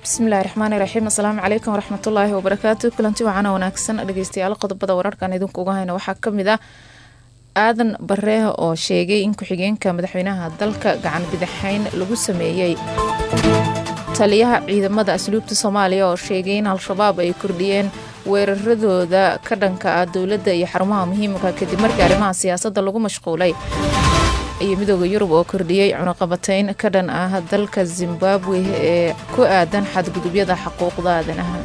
bismillahi raxmaani raxiim asalaamu calaykum waraxmatullaahi wabarakaatu kulanti wacana wanaagsan dhegeystayaal qodobada wararkan idinku uga hayna waxaa kamid ah aadan bareeh oo sheegay in ku-xigeenka madaxweynaha dalka gacan bidaxeyn lagu sameeyey taliyaha ciidamada asluubta soomaaliya oo sheegay in al-shabaab ay kordhiyeen weeraradooda ka dhanka ah dowladda iyo xarumaha muhiimka kadib markii arrimaha siyaasadda lagu mashquulay iyo midooda yurub oo kordhiyey cunaqabateyn ka dhan ah dalka zimbabwe ee ku aadan xadgudubyada xuquuqda aadanaha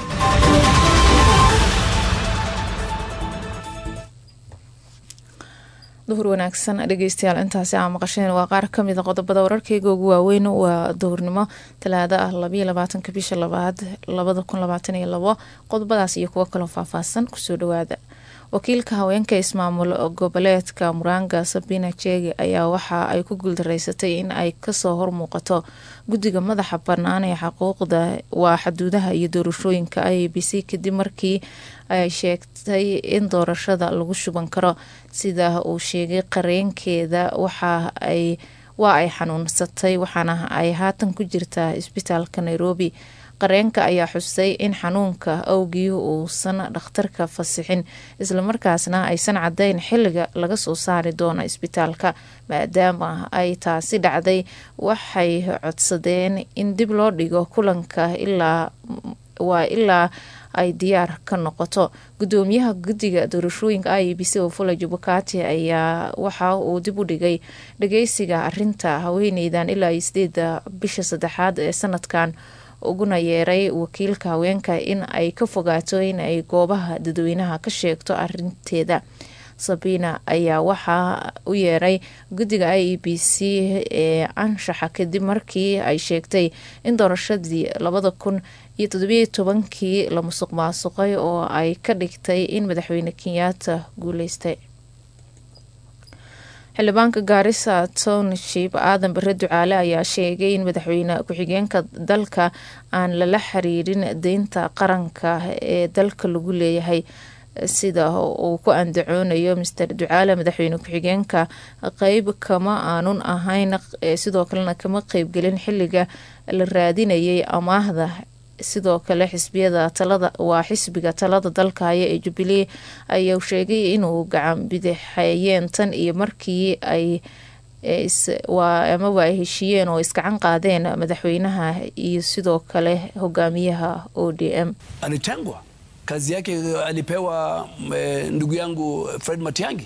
duhur wanaagsan dhegeystayaal intaasi aa maqasheen waa qaar kamida qodobada wararkeyga ugu waaweyn waa duhurnimo talaado ah labayo labaatanka bisha labaad labada kun labaatan iyo labo qodobadaas iyo kuwo kaloo faahfaahsan kusoo dhawaada wakiilka haweenka ismaamul goboleedka muranga sabina jege ayaa waxa ay ku guuldareysatay in ay kasoo hormuuqato guddiga madaxa bannaan ee xuquuqda waa xaduudaha iyo doorashooyinka i a b c kadib markii ay sheegtay in doorashada lagu shuban karo sida uu sheegay qareenkeeda waxa ay waa ay xanuunsatay waxaana ay haatan ku jirtaa isbitaalka nairobi qareenka ayaa xusay in xanuunka awgii uusan dhakhtarka fasixin islamarkaasna aysan cadayn xiliga laga soo saari doono isbitaalka maadaama ay taasi dhacday waxay codsadeen in dib loo dhigo kulanka ilaa waa ilaa ay diyaar ka noqoto gudoomiyaha guddiga doorashooyinka i a b c oo fula jubakati ayaa waxa uu dib u dhigay dhageysiga arinta haweeneydan ilaa iyo sideeda bisha saddexaad ee sanadkan uguna yeeray wakiilka haweenka in ay ka fogaato in ay goobaha dadweynaha ka sheegto arinteeda sabina ayaa waxaa u yeeray guddiga i e b c ee anshaxa kadib markii ay sheegtay in doorashadii labada kun iyo todobiyo tobankii la musuq maasuqay oo ay ka dhigtay in madaxweyne kenyaata guuleystay xildhibaanka gaarisa township aadan bare ducaale ayaa sheegay in madaxweyne ku-xigeenka dalka aan lala xiriirin deynta qaranka ee dalka lagu leeyahay sida uu ku andacoonayo master ducaale madaxweyne ku-xigeenka qeyb kama aanun ahayn sidoo kalena kama qeybgelin xiliga la raadinayay amaahda sidoo kale xisbiyada talada waa xisbiga talada dalka haya ee jubilee ayaa sheegay inuu gacan bidixeeyeen tan iyo markii ay amaba ay heshiiyeen oo iskacan qaadeen madaxweynaha iyo sidoo kale hogaamiyaha o d m alitengwa kazi yake alipewa e, ndugu yangu Fred Matiang'i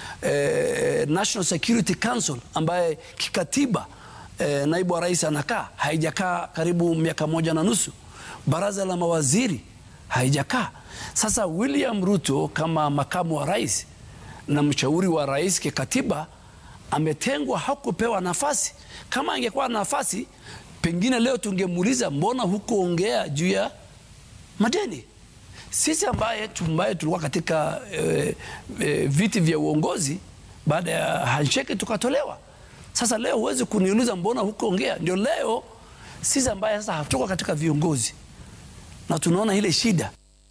e, National Security Council ambaye kikatiba e, naibu wa rais anakaa haijakaa karibu miaka moja na nusu baraza la mawaziri haijakaa. Sasa William Ruto kama makamu wa rais na mshauri wa rais kikatiba ametengwa, hakupewa nafasi. Kama angekuwa nafasi, pengine leo tungemuuliza mbona hukuongea juu ya madeni. Sisi ambaye ambaye tulikuwa katika e, e, viti vya uongozi baada ya handshake tukatolewa. Sasa leo huwezi kuniuliza mbona hukuongea. Ndio leo sisi ambaye sasa hatuko katika viongozi na tunaona ile shida.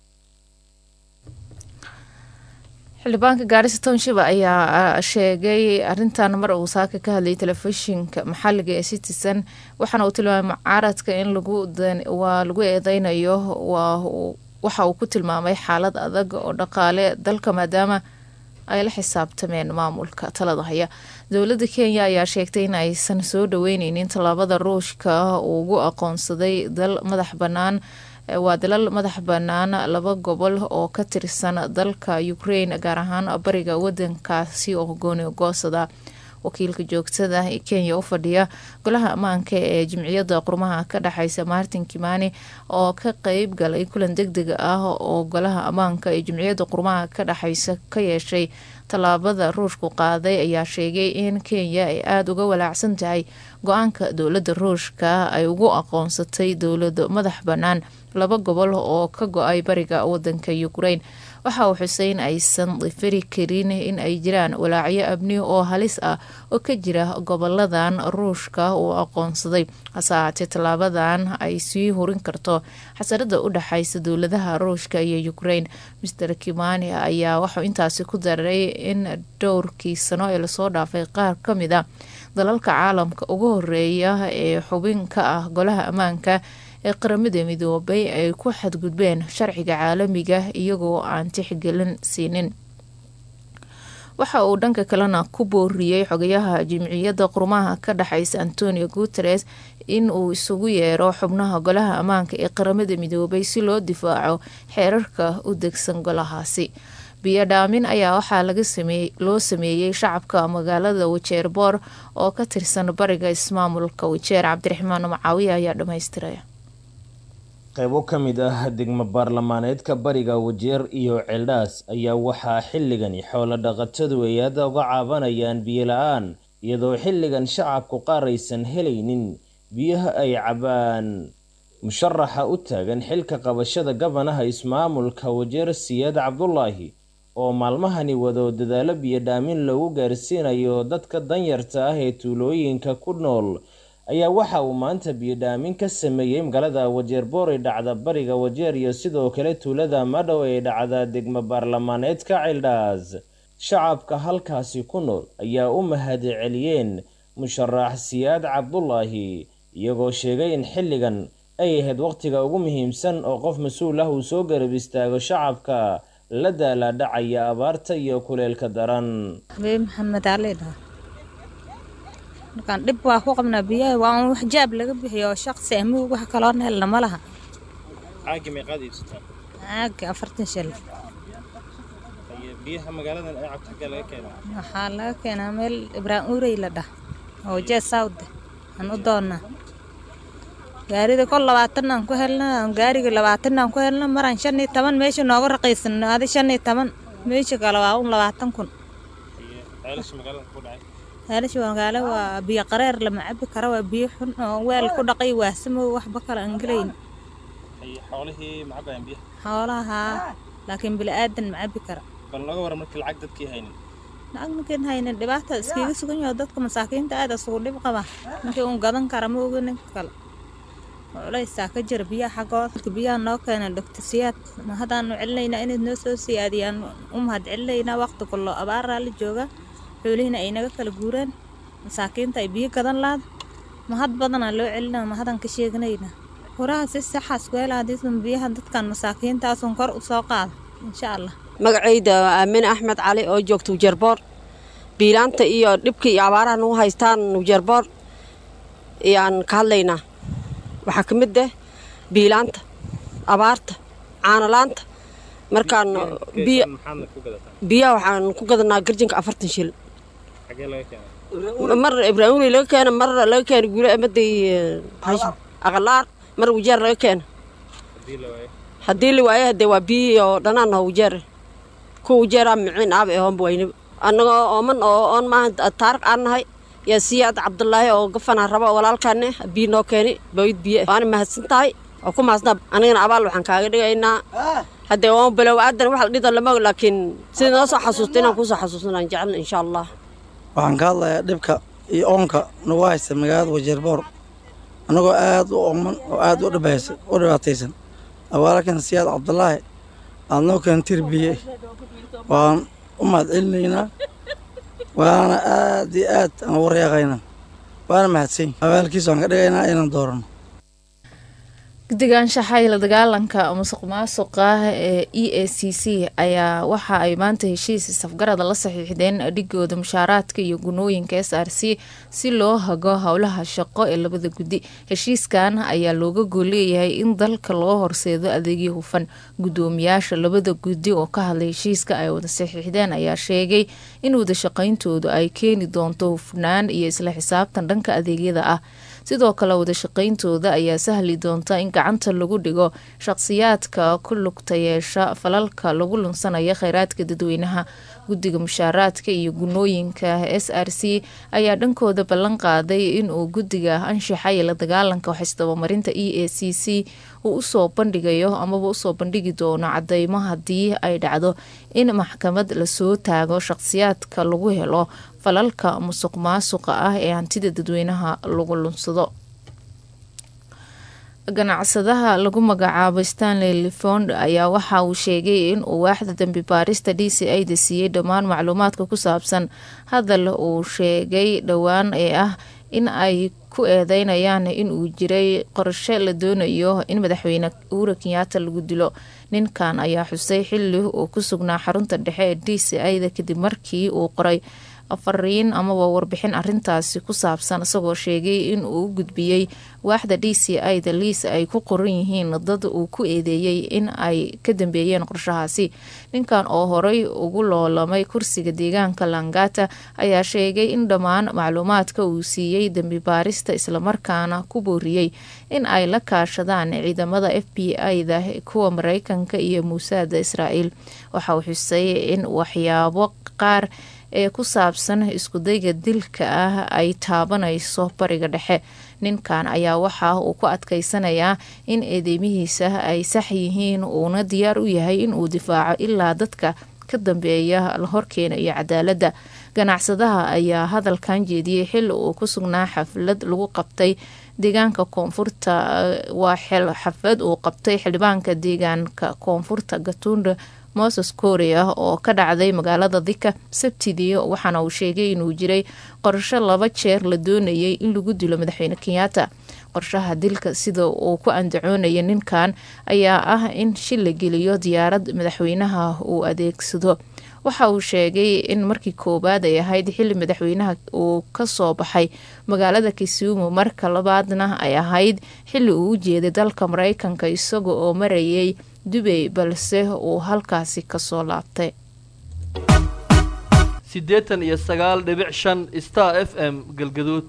xildhibaanka gaarisa township ayaa sheegay arintan mar uu saaka ka hadlayay telefishinka maxaliga ee citizen waxaana uu tilmaamay mucaaradka in waa lagu eedeynayo waxa uu ku tilmaamay xaalad adag oo dhaqaale dalka maadaama ay la xisaabtameen maamulka talada haya dowladda kenya ayaa sheegtay in aysan soo dhaweyneynin tallaabada ruushka uu ugu aqoonsaday dal madax bannaan waa dalal madax bannaan laba gobol oo ka tirsan dalka ukraine gaar ahaan bariga wadankaasi oo gooni goosada wakiilka joogtada ee kenya u fadhiya golaha ammaanka ee jimciyadda qurmaha ka dhexeysa martin kimani oo ka qeyb galay kulan deg deg ah oo golaha ammaanka ee jimciyadda qurmaha ka dhexeysa ka yeeshay tallaabada ruushku qaaday ayaa sheegay in kenya ay aada uga walaacsan tahay go-aanka dowladda ruushka ay ugu aqoonsatay dowlad madax bannaan laba gobol oo ka go-ay bariga wadanka ukraine waxa uu xusay in aysan difiri karin in ay jiraan walaacyo abni oo halis ah oo ka jira goboladan ruushka uu aqoonsaday hase ahaatee tallaabadan ay sii hurin karto xasarada u dhexeysa dowladaha ruushka iyo ukraine master kimani ayaa waxuu intaasi ku daray in dhowrkii sano ee lasoo dhaafay qaar ka mid a dalalka caalamka ugu horeeya ee xubin ka ah golaha ammaanka ee qaramada midoobay ay ku xadgudbeen sharciga caalamiga iyagoo aan tixgelin siinin waxa uu dhanka kalena ku booriyey xogayaha jimciyadda qurmaha ka dhexeysa antonio guteres in uu isugu yeero xubnaha golaha ammaanka ee qaramada midoobay si loo difaaco xeerarka u degsan golahaasi biyo dhaamin ayaa waxaa loo sameeyey shacabka magaalada wajeer boor oo ka tirsan bariga ismaamulka wajeer cabdiraxmaan macaawiya ayaa dhammaystiraya qaybo ka mid ah degmo baarlamaaneedka bariga wajeer iyo ceeldhaas ayaa waxaa xilligani xoolo dhaqatadu ay aada uga caabanayaan biyo la-aan iyadoo xilligan shacabku qaar aysan helaynin biyaha ay cabaan musharaxa u taagan xilka qabashada gabanaha ismaamulka wajeer siyaad cabdulaahi oo maalmahani wado dadaalo biyo dhaamin lagu gaarsiinayo dadka danyarta ah ee tuulooyinka ku nool ayaa waxa uu maanta biyodhaamin ka sameeyey magaalada wajeer boor ee dhacda bariga wajeer iyo sidoo kale tuulada madhow ee dhacda degmo baarlamaaneedka ceeldhaas shacabka halkaasi ku nool ayaa u mahad celiyeen musharax siyaad cabdulaahi iyagoo sheegay in xilligan ay ahayd waqtiga ugu muhiimsan oo qof mas-uul ah uu soo garab istaago shacabka la daala dhacaya abaarta iyo kuleelka daran maxamed ali markaan dhib waa ku qabnaa biyaha waa un wax jaab laga bixiyo oo shaqsi amig wax kaloo helna ma laha caagi meeqaad iibsataan caaga afartan shil biyaha magaaladan ay cabto xaggee laga keenaa waxaa laga keenaa meel ibraahim urey la dhah oo jee sawde aan u doonnaa gaarida kol labaatan aan ku helna gaariga labaatan aan ku helna maraan shan iyo toban meesha nooga raqiisan adi shan iyo toban meesha kale waa un labaatan kun ceelasha magaalada ku dhacay ceelasha magaalo waa biyo qareer lama cabi karo waa biyo xun oo weel ku dhaqay waasamow waxba kale aan gelayn xoolihii ma cabayaan biyaha xoolaha laakiin bili-aadan ma cabi kara bal naga waran markii lacag dadkii haynin lacag markiin haynin dhibaata iskiga sugan yaho dadka masaakiinta aad isugu dhib qaba ninkii un gadan kara ma ogi ninka kale culaysaa ka jira biyaha xaggooda marka biyaha noo keena dhogtasiyaad ma haddaanu celinaynaa inayd noo soo siyaadiyaan u mahad celinaynaa waqti kullo abaaraa la jooga xoolihiina ay naga kala guureen masaakiinta ay biyo gadan laad mahad badanaa loo celinaa mahadaan ka sheeganayna horaha si saxaas ku hela hadiisan biyaha dadkan masaakiintaasun kor u soo qaada insha allah magacayda aamine axmed cali oo joogta ujeerboor biilaanta iyo dhibka iyo abaaraha nagu haystaan ujeerboor ayaan ka hadlaynaa waxaa ka mid ah biilaanta abaarta caanolaanta markaan biyaha waxaan ku gadanaa garjinka afartan shil mar ibraahimuli laga keena mar laga keena guula amaday aqalaar mar wajeer laga keena haddii la waayo hadee waa biyi oo dhanaan oo wajeer kuwa wajeeraa miciin aaba ee hoonba waynaba annagoo ooman oo oon maaha taarik aan nahay yaa siyaad cabdulaahi oo gafanaa raba walaalkaane biyo noo keeni bawid biyo waana mahadsan tahay oo ku mahadsantaa anigana abaal waxaan kaaga dhigaynaa haddee oon bilow aadan wax la dhida lama og laakiin sida noo soo xasuusta inaan kusoo xasuusnaan jecelna insha allah waxaan ka hadlayaa dhibka iyo oonka nagu haysta magaalada wajeerboor annagoo aad u ooman oo aad u dhibaataysan walaalkan siyaad cabdulaahi aad noo keentir biye waan u mahad celinaynaa waana aad iyo aad aan ugu reeqaynaa waana mahadsan abaalkiisa waan ka dhigaynaa inaan doorano guddiga anshaxa iyo la dagaalanka musuq maasuqa ee e a c c ayaa waxa ay maanta heshiis safgarada la saxiixdeen dhigooda mushaaraadka iyo gunooyinka s r c si loo hago howlaha shaqo ee labada guddi heshiiskan ayaa looga gooleeyahay in dalka loo horseedo adeegyo hufan gudoomiyaasha labada guddi oo ka hadlay heshiiska ay wada saxiixdeen ayaa sheegay in wadashaqayntoodu ay keeni doonto hufnaan iyo isla xisaabtan dhanka adeegyada ah sidoo kale wadashaqayntooda ayaa sahli doonta in gacanta lagu dhigo shaqsiyaadka ku lugta yeesha falalka lagu lunsanaya kheyraadka dadweynaha guddiga mushaaraadka iyo gunooyinka s r c ayaa dhankooda ballan qaaday inuu guddiga anshaxa iyo la dagaalanka waxisdabamarinta e a c c uu usoo bandhigayo amaba usoo bandhigi doono cadeymo haddii ay dhacdo in maxkamad lasoo taago shaqsiyaadka lagu helo falalka musuq maasuqa ah ee hantida dadweynaha lagu lunsado ganacsadaha lagu magacaabo stanley lefond ayaa waxa uu sheegay in uu waaxda dambi baarista d c a da siiyey dhammaan macluumaadka ku saabsan hadal uu sheegay dhowaan ee ah in ay ku eedeynayaan in uu jiray qorshe la doonayo in madaxweyne uhura kenyaata lagu dilo ninkan ayaa xusay xili uu ku sugnaa xarunta dhexe ee d c ida kadib markii uu qoray fariin amaba warbixin arintaasi ku saabsan isagoo sheegay in uu u gudbiyey waaxda d c ida liis ay ku qoran yihiin dad uu ku eedeeyey in ay ka dambeeyeen qorshahaasi ninkan oo horey ugu loolamay kursiga deegaanka langata ayaa sheegay in dhammaan macluumaadka uu siiyey dembi baarista islamarkaana ku booriyey in ay la kaashadaan ciidamada f b i-da kuwa mareykanka iyo muusaada israa'iil waxa uu xusay in waxyaabo qaar ee ku saabsan iskudayga dilka ah ay taabanayso bariga dhexe ninkan ayaa waxa uu ku adkeysanayaa in eedeymihiisa ay sax yihiin uuna diyaar u yahay inuu difaaco ilaa dadka ka dambeeya la horkeenayo cadaaladda ganacsadaha ayaa hadalkan jeediyey xili uu ku sugnaa xaflad lagu qabtay deegaanka koonfurta waa xaflad uu qabtay xildhibaanka deegaanka koonfurta gatunda moses korea oo ka dhacday magaalada dika sabtidii waxaana uu sheegay inuu jiray qorsho laba jeer la doonayay in lagu dilo madaxweyne kenyaata qorshaha dilka sida uu ku andacoonaya ninkan ayaa ah in shil la geliyo diyaarad madaxweynaha uu adeegsado waxa uu sheegay in markii koowaad ay ahayd xili madaxweynaha uu kasoo baxay magaalada kisumu marka labaadna ay ahayd xili uu u jeeday dalka mareykanka isaga oo marayay dubay balse uu halkaasi kasoo laabtay siddeetan iyo sagaal dhibic shan star f m galgaduud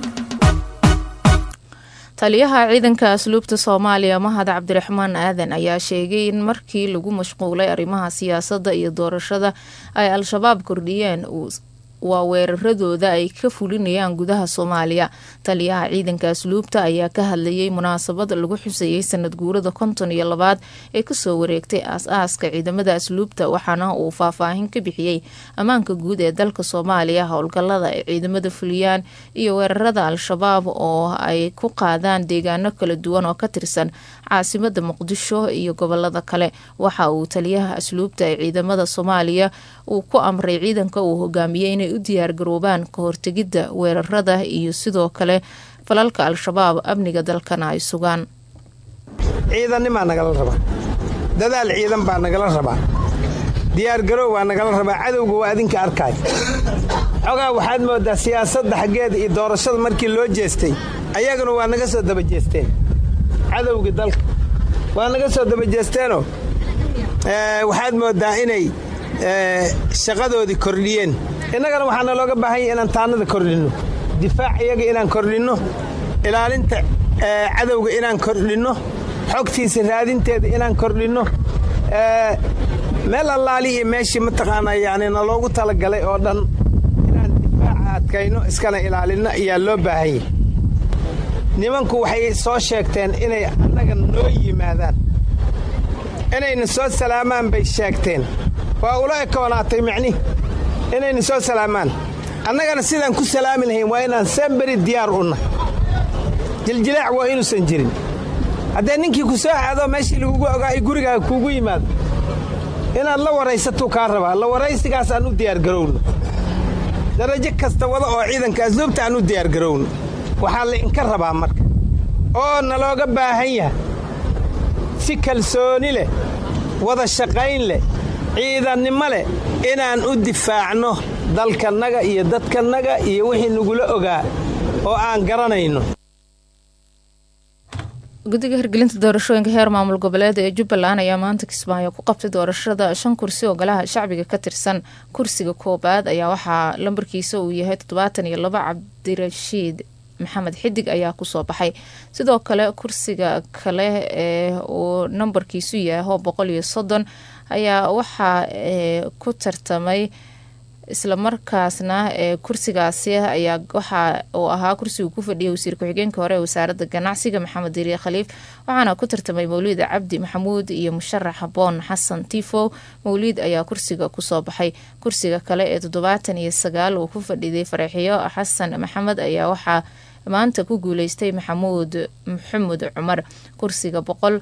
taliyaha ciidanka asluubta soomaaliya mahad cabdiraxmaan aadan ayaa sheegay in markii lagu mashquulay arrimaha siyaasadda iyo doorashada ay al-shabaab kordhiyeen waa weeraradooda ay ka fulinayaan gudaha soomaaliya taliyaha ciidanka asluubta ayaa ka hadlayay munaasabad lagu xusayay sanad guurada konton iyo labaad ee kasoo wareegtay aas-aaska ciidamada asluubta waxaana uu faahfaahin ka bixiyey ammaanka guud ee dalka soomaaliya howlgalada ay ciidamada fuliyaan iyo weerarada al-shabaab oo ay ku qaadaan deegaano kala duwan oo ka tirsan caasimada muqdisho iyo gobolada kale waxa uu taliyaha asluubta ee ciidamada soomaaliya uu ku amray ciidanka uu hogaamiyey inay u diyaargaroobaan ka hortegidda weerarada iyo sidoo kale falalka al-shabaab amniga dalkana ay sugaan ciidannimaa nagala rabaa dadaal ciidan baa nagala rabaa diyaargaroow waa nagala rabaa cadowga waa adinka arkaay xogaa waxaad mooddaa siyaasadda xaggeeda iyo doorashada markii loo jeestay ayaguna waa naga soo daba jeesteen cadowgii dalka waa naga soo daba jeesteenoo waxaad mooddaa inay shaqadoodii kordhiyeen innagana waxaana looga baahan yahy inaan taannada kordhinno difaac iyaga inaan kordhinno ilaalinta cadowga inaan kordhinno xogtiisa raadinteeda inaan kordhinno meel allaali iyo meeshii mataqaanaa yani na loogu talagalay oo dhan inaan difaaca adkayno iskana ilaalinno ayaa loo baahan yahy nimanku waxay soo sheegteen inay annaga noo yimaadaan inayna soo salaamaan bay sheegteen waa ula ekoonaatay micni inayna soo salaamaan annagana sidaan ku salaami lahayn waa inaan samberi diyaar u nahay jiljilaac waa inuusan jirin haddee ninkii ku soo aado meeshii lagugu ogaa ay gurigaaga kuugu yimaado inaad la waraysatuu kaa rabaa la waraysigaas aan u diyaargarowno darajo kasta wada oo ciidanka asluubta aan u diyaargarowno waxaa lainka rabaa marka oo nalooga baahan yahay si kalsooni leh wada shaqayn leh ciidannimo leh inaan u difaacno dalkannaga iyo dadkannaga iyo wixii nagula ogaa oo aan garanayno guddiga hirgelinta doorashooyinka heer maamul goboleed ee jubbaland ayaa maanta kismaayo ku qabtay doorashada shan kursi oo golaha shacbiga ka tirsan kursiga koobaad ayaa waxaa lambarkiisa uu yahay toddobaatan iyo laba cabdirashiid maxamed xidig ayaa kusoo baxay sidoo kale kursiga kale ee uu nambarkiisu yaho boqol iyo soddon ayaa waxaa ku tartamay islamarkaasna ee kursigaasi ayaa waxa uu ahaa kursigu ku fadhiyay wasiir ku-xigeenka hore ee wasaarada ganacsiga maxamed diriye khaliif waxaana ku tartamay mawliid cabdi maxamuud iyo musharax boon xasan tifow mawliid ayaa kursiga kusoo baxay kursiga kale ee toddobaatan iyo sagaal uu ku fadhiday fareexiyo xasan maxamed ayaa waxaa maanta ku guuleystay maxamuud maxamuud cumar kursiga boqol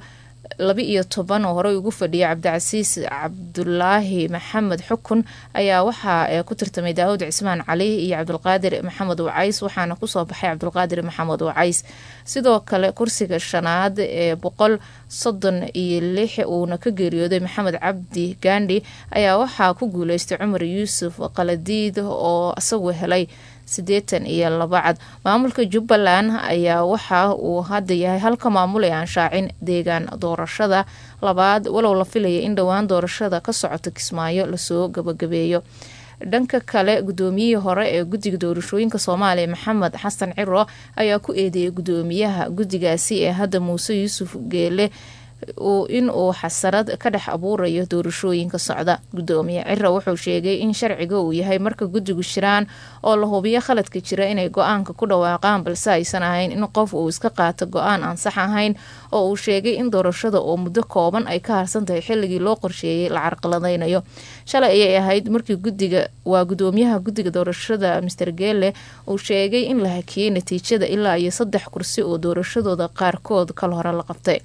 laba iyo toban oo horey ugu fadhiyay cabdicasiis cabdulaahi maxamed xukun ayaa waxaa ku tartamay daawud cismaan cali iyo cabdulqaadir maxamed wacays waxaana kusoo baxay cabdulqaadir maxamed wacays sidoo kale kursiga shanaad ee boqol soddon iyo lix uuna ka geeriyooday maxamed cabdi gaandhi ayaa waxaa ku guuleystay cumar yuusuf qaladiid oo isagu helay siddeetan iyo laba cad maamulka jubbaland ayaa waxa uu hadda yahay halka maamul ee aan shaacin deegaan doorashada labaad walow la filaya in dhowaan doorashada ka socota kismaayo lasoo gabagabeeyo dhanka kale gudoomiyihii hore ee guddiga doorashooyinka soomaaliya maxamed xasan ciro ayaa ku eedeeyay gudoomiyaha guddigaasi ee hadda muuse yuusuf geele in uu xasarad ka dhex abuurayo doorashooyinka socda gudoomiye cira wuxuu sheegay in sharciga uu yahay marka guddigu shiraan oo la hubiyo khaladka jira inay go-aanka ku dhawaaqaan balse aysan ahayn in qof uu iska qaato go-aan aan sax ahayn oo uu sheegay in doorashada oo muddo kooban ay ka harsan tahay xilligii loo qorsheeyey la carqaladeynayo shalay ayay ahayd markii gudiga waa gudoomiyaha guddiga doorashada master geele uu sheegay in la hakiyey natiijada ilaa iyo saddex kursi oo doorashadooda qaarkood kal hore la qabtay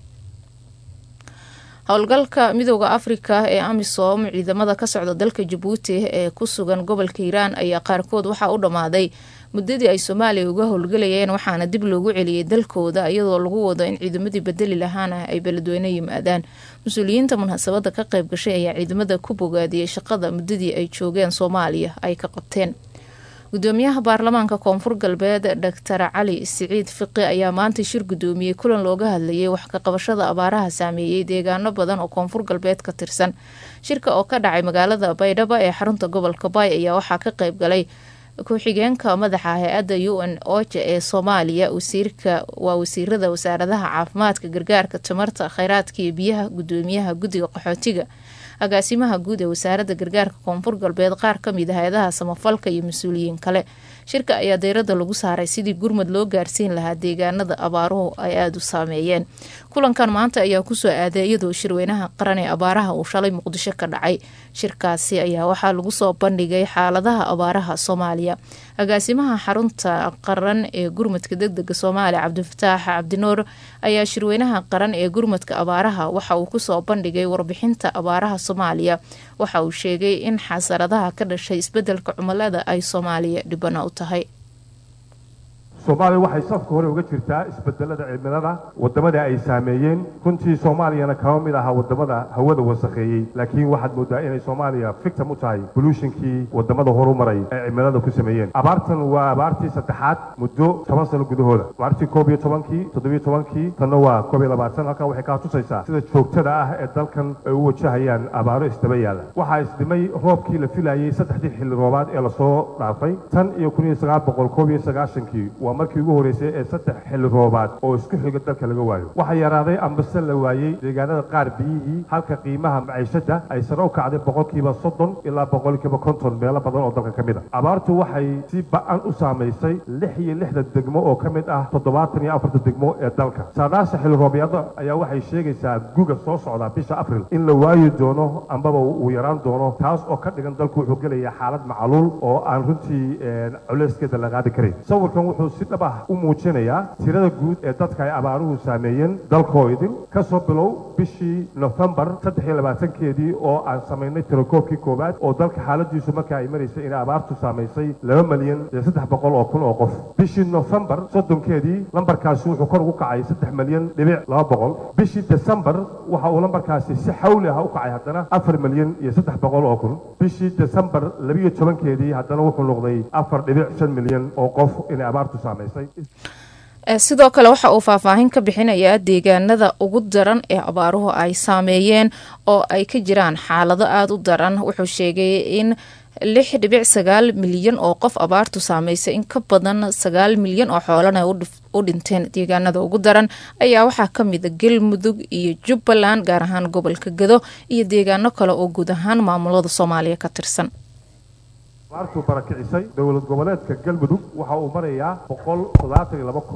howlgalka midooda afrika ee amisom ciidamada ka socda dalka jabuuti ee ku sugan gobolka hiiraan ayaa qaarkood waxaa u dhammaaday muddadii ay soomaaliya uga howlgalayeen waxaana dib loogu celiyey dalkooda iyadoo lagu wado in ciidamadii bedeli lahaana ay beledweyne yimaadaan mas-uuliyiinta munaasabada ka qayb gashay ayaa ciidamada ku bogaadiyey shaqada muddadii ay joogeen soomaaliya ay ka qabteen gudoomiyaha baarlamaanka koonfur galbeed doctor cali siciid fiqi ayaa maanta shir gudoomiyey kulan looga hadlayay wax ka qabashada abaaraha saameeyey deegaano badan oo koonfur galbeed ka tirsan shirka oo ka dhacay magaalada baydhabo ee xarunta gobolka baay ayaa waxaa ka qayb galay ku-xigeenka madaxa hay-adda u n oja ee soomaaliya wasiirka waa wasiirada wasaaradaha caafimaadka gargaarka tamarta kheyraadka iyo biyaha gudoomiyaha guddiga qaxootiga agaasimaha guud ee wasaaradda gargaarka koonfur galbeed qaar ka mid a hay-adaha samafalka iyo mas-uuliyiin kale shirka ayaa deyrada lagu saaray sidii gurmad loo gaarsiin lahaa deegaanada abaaruhu ay aada u saameeyeen kulankan maanta ayaa kusoo aaday iyadoo shirweynaha qaran ee abaaraha uu shalay muqdisho ka dhacay shirkaasi ayaa waxaa lagu soo bandhigay xaaladaha abaaraha soomaaliya agaasimaha xarunta qaran ee gurmadka degdega soomaaliya cabdifataax cabdinuur ayaa shirweynaha qaran ee gurmadka abaaraha waxa uu kusoo bandhigay warbixinta abaaraha soomaaliya waxa uu sheegay in xasaradaha ka dhashay isbedelka cumilada ay soomaaliya dhibana u tahay soomaaliya waxay safka hore uga jirtaa isbedelada cimilada wadamada ay saameeyeen runtii soomaaliyana kama mid aha wadamada hawada wasakheeyey laakiin waxaad moodaa inay soomaaliya victim u tahay bolutionkii wadamada horumaray ay cimilada ku sameeyeen abaartan waa abaartii saddexaad muddo toban sano gudahooda abaartii koob iyo tobankii toddobiyo tobankii tanna waa koob iyo labaatan halkan waxay kaa tusaysaa sida joogtada ah ee dalkan ay u wajahayaan abaaro isdaba yaala waxaa isdhimay roobkii la filayey saddexdii xilli roobaad ee lasoo dhaafay tan iyo kun iyo sagaal boqol koob iyo sagaashankii waa markii ugu horeysay ee saddex xilli roobaad oo isku xiga dalka laga waayo waxaa yaraaday ambase la waayey deegaanada qaar biyihii halka qiimaha maciishada ay sare u kacday boqolkiiba soddon ilaa boqolkiiba konton meelo badan oo dalka ka mid a abaartu waxay si ba-an u saamaysay lix iyo lixda degmo oo ka mid ah toddobaatan iyo afarta degmo ee dalka saadaasha xilli roobyada ayaa waxay sheegaysaa guga soo socda bisha abril in la waayi doono ambaba uu yaraan doono taas oo ka dhigan dalku wuxuu gelaya xaalad macaluul oo aan runtii culeyskeeda la qaadi karin sawirkan wuxuu si dhab ah u muujinayaa tirada guud ee dadka ay abaaruhu saameeyeen dalkoo idin ka soo bilow bishii nofembar saddex iyo labaatankeedii oo aan samaynay tirakoobkii koowaad oo dalka xaaladiisu marka ay maraysay inay abaartu saamaysay laba malyan iyo saddex boqol oo kun oo qof bishii nofembar soddonkeedii lambarkaasi wuxuu kor ugu kacay saddex malyan dhibic laba boqol bishii desembar waxa uu lambarkaasi si xawli ah u kacay haddana afar malyan iyo saddex boqol oo kun bishii desembar labiyo tobankeedii haddana wuxuu noqday afar dhibic shan milyan oo qof inay abaartu saamaysay sidoo kale waxa uu faahfaahin ka bixinayaa deegaanada ugu daran ee abaaruhu ay saameeyeen oo ay ka jiraan xaalado aada u daran wuxuu sheegay in lix dhibic sagaal milyan oo qof abaartu saameysay in ka badan sagaal milyan oo xoolana u dhinteen deegaanada ugu daran ayaa waxaa kamida galmudug iyo jubbaland gaar ahaan gobolka gado iyo deegaano kale oo guud ahaan maamulada soomaaliya ka tirsan abaartuu barakicisay dowlad goboleedka galmudug waxa uu marayaa boqol toddobaatan iyo laba kun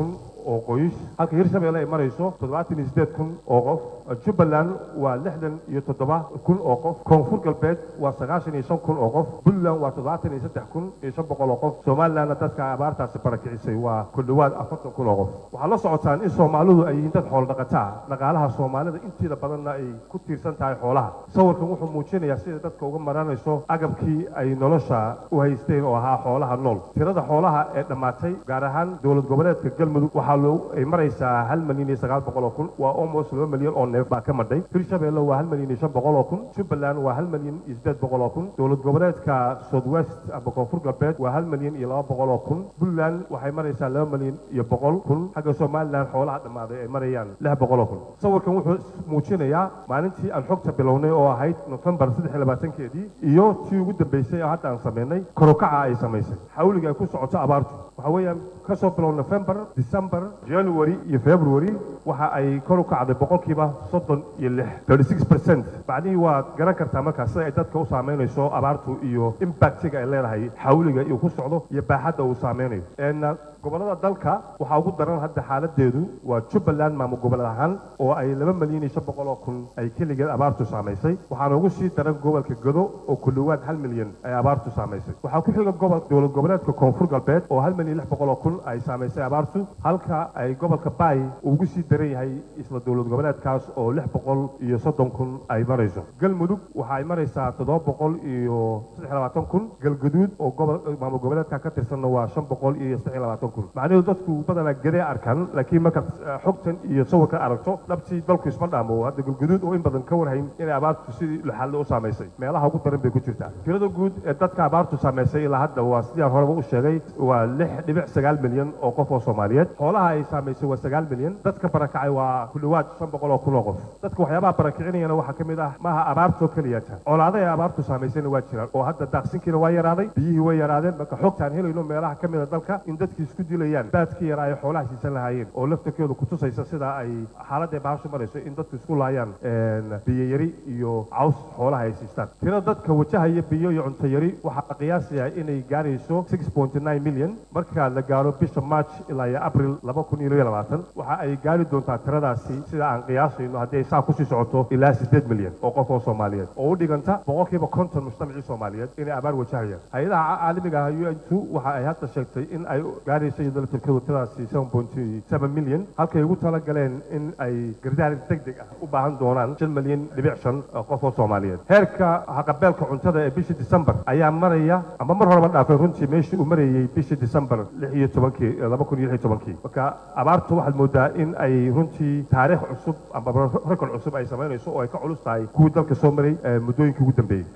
oo qoys halka hirshabelle ay marayso toddobaatan iyo siddeed kun oo qof jubbaland waa lixdan iyo toddoba kun oo qof koonfur galbeed waa sagaashan iyo shan kun oo qof puntland waa toddobaatan iyo saddex kun iyo shan boqol oo qof somalilandna dadka abaartaasi barakicisay waa ku dhowaad afartan kun oo qof waxaad la socotaan in soomaalidu ay yihiin dad xoolo dhaqataa dhaqaalaha soomaalida inteeda badanna ay ku tiirsan tahay xoolaha sawirkan wuxuu muujinayaa sida dadka uga maranayso agabkii ay nolosha u haysteen oo ahaa xoolaha nool tirada xoolaha ee dhammaatay gaar ahaan dowlad goboleedka galmudug waxaa loo ay maraysaa hal malyan iyo sagaal boqol oo kun waa almost laba malyan oo neef baa ka madhay hirshabelle waa hal malyan iyo shan boqol oo kun jubbaland waa hal malyan iyo siddeed boqol oo kun dowlad goboleedka south west ama koonfur galbeed waa hal malyan iyo laba boqol oo kun puntland waxay maraysaa laba malyan iyo boqol kun xagga somaliland xoolaha dhammaaday ay marayaan lix boqol oo kun sawirkan wuxuu muujinayaa maalintii aan xogta bilownay oo ahayd nofembar saddex iyo labaatankeedii iyo tii ugu dambeysay oo hadda aan samaynay korukaca ay samaysay xawliga ay ku socoto abaartu waxa weeyaan ka soo bilow nofembar december january iyo february waxa ay kor u kacday boqolkiiba soddon iyo lix thirty six percent bacdihii waa garan kartaa markaa sida ay dadka u saameynayso abaartu iyo impactiga ay leedahay xawliga iyo ku socdo iyo baaxadda uu saameynayo gobolada dalka waxaa ugu daran hadda xaaladeedu waa jubbaland maamul goboled ahaan oo ay laba malyan iyo shan boqol oo kun ay keligeed abaartu saamaysay waxaana ugu sii daran gobolka godo oo ku dhowaad hal milyan ay abaartu saamaysay waxaa ku xiga gobol dowlad goboleedka koonfur galbeed oo hal milyan lix boqol oo kun ay saamaysay abaartu halka ay gobolka baay uu ugu sii daran yahay isla dowlad goboleedkaas oo lix boqol iyo soddon kun ay marayso galmudug waxa ay maraysaa toddoba boqol iyo saddex iyo labaatan kun galgaduud oo gobol maamul goboleedka ka tirsanna waa shan boqol iyo saddex iyo labaatan kun macnaheedu dadku badanaa gedee arkaan laakiin markaad xogtan iyo sawirkan aragto dhabtii dalku isma dhaamo hadda galgaduud oo in badan ka warhayn inay abaartu sidii laxalle u saamaysay meelaha ugu daran bay ku jirtaa tirada guud ee dadka abaartu saamaysay ilaa hadda waa sidii aan horeba u sheegay waa lix dhibic sagaal milyan oo qof oo soomaaliyeed xoolaha ay saamaysay waa sagaal milyan dadka barakacay waa ku dhowaad shan boqol oo kun oo qof dadka waxyaabaha barakicinayana waxaa ka mid ah maaha abaartoo keliyata colaada ee abaartu saamaysayna waa jiraan oo hadda daaqsinkiina waa yaraaday biyihii way yaraadeen marka xogtaan helayno meelaha ka mida dalka in dadkii isku dilayaan baadkii yaraa ay xoolaha siisan lahaayeen oo laftarkooda kutusaysa sida ay xaaladda baashu marayso in dadku isku laayaan biyo yari iyo caws xoolaha ay siistaan tirada dadka wajahaya biyo iyo cunto yari waxaa la qiyaasayaa inay gaarayso six point nine million marka la gaaro bisha march ilaa iyo abril laba kun iyo iyo labaatan waxa ay gaari doontaa tiradaasi sida aan qiyaasayno haddii ay saa kusii socoto ilaa siddeed milyan oo qof oo soomaaliyeed oo u dhiganta boqolkiiba konton mujtamacii soomaaliyeed inay abaar wajahayaan hay-adaha caalamiga ah u n two waxa ay hadda sheegtay in ay gaarayso iyadoo laftarkooda tiradaasi seven point seven million halkay ugu talagaleen in ay gardaar deg deg ah u baahan doonaan shan milyan dhibic shan qof oo soomaaliyeed heerka haqabeelka cuntada ee bishii december ayaa maraya ama mar horeba dhaafay runtii meeshii uu marayey bishii december lix iyo tobankii laba kun iyo lix iyo tobankii marka abaartu waxaad moodaa in ay runtii taariikh cusub ama rekord cusub ay samaynayso oo ay ka culus tahay kuwii dalka soo maray muddooyinkii ugu dambeeyey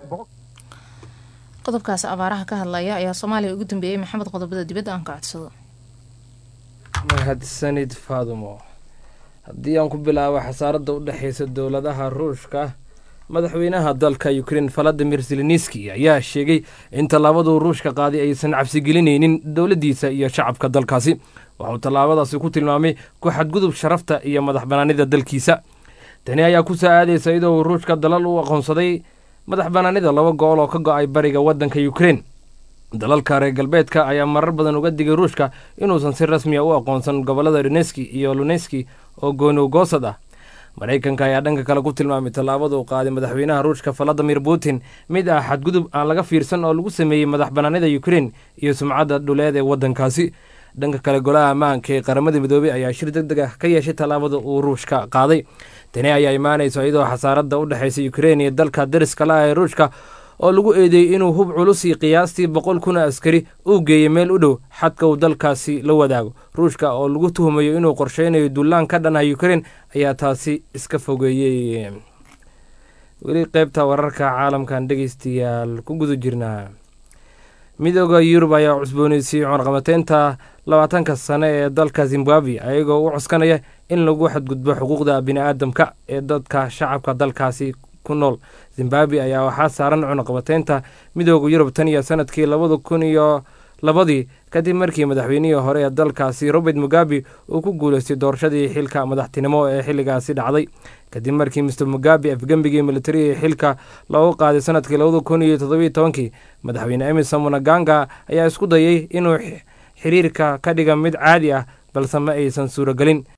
qodobkaas abaaraha ka hadlaya ayaa soomaaliya ugu dambeeyey maxamed qodobada dibadda aan ka codsado mahadsanid faadumo haddii aan ku bilaabo xasaaradda u dhexaysa dowladaha ruushka madaxweynaha dalka ukrein valadimir zelenski ayaa sheegay in tallaabaduu ruushka qaaday aysan cabsigelinaynin dowladdiisa iyo shacabka dalkaasi waxauu tallaabadaasi ku tilmaamay ku xadgudub sharafta iyo madax banaanida dalkiisa tani ayaa ku soo aadaysa iyadoo uu ruushka dalal u aqoonsaday madax banaanida laba go-ol oo ka go-ay bariga waddanka ukrein dalalka reer galbeedka ayaa marar badan uga digay ruushka inuusan si rasmiya u aqoonsan gobollada doneski iyo luneski oo goonowgoosad ah maraykanka ayaa dhanka kale ku tilmaamay tallaabada uu qaaday madaxweynaha ruushka valadimir putin mid ah xadgudub aan laga fiirsan oo lagu sameeyey madax banaanida ukrein iyo sumcadda dhuleed ee waddankaasi dhanka kale golaha ammaanka ee qaramada midoobey ayaa shir deg deg ah ka yeeshay tallaabada uu ruushka qaaday tani ayaa imaanaysa iyadoo xasaaradda u dhexaysa ukrein iyo dalka dariska la ah ee ruushka oo lagu eedeeyey inuu hub culus iyo qiyaastii boqol kun askari uu geeyey meel u dhow xadka uu dalkaasi la wadaago ruushka oo lagu tuhumayo inuu qorsheynayo dullaan ka dhan ah ukrein ayaa taasi iska fogeeyey weli qeybta wararka caalamkan dhegeystayaal ku guda jirnaa midooda yurub ayaa cusbooneysiiyey cunaqabateynta labaatanka sane ee dalka zimbabwe ayagoo u cuskanaya in lagu xadgudbo xuquuqda bini-aadamka ee dadka shacabka dalkaasi ku nool zimbabwe ayaa waxaa saaran cunaqabateynta midooda yurub tan iyo sanadkii labada kun iyo labadii kadib markii madaxweynihii hore ee dalkaasi robert mugabe uu ku guuleystay doorashadii xilka madaxtinimo ee xilligaasi dhacday kadib markii mister mugabe afgembigii militariga xilka loogu qaaday sanadkii labada kun iyo toddobiyo tobankii madaxweyne emerson munaganga ayaa isku dayay inuu xiriirka ka dhiga mid caadi ah balse ma aysan suuragelin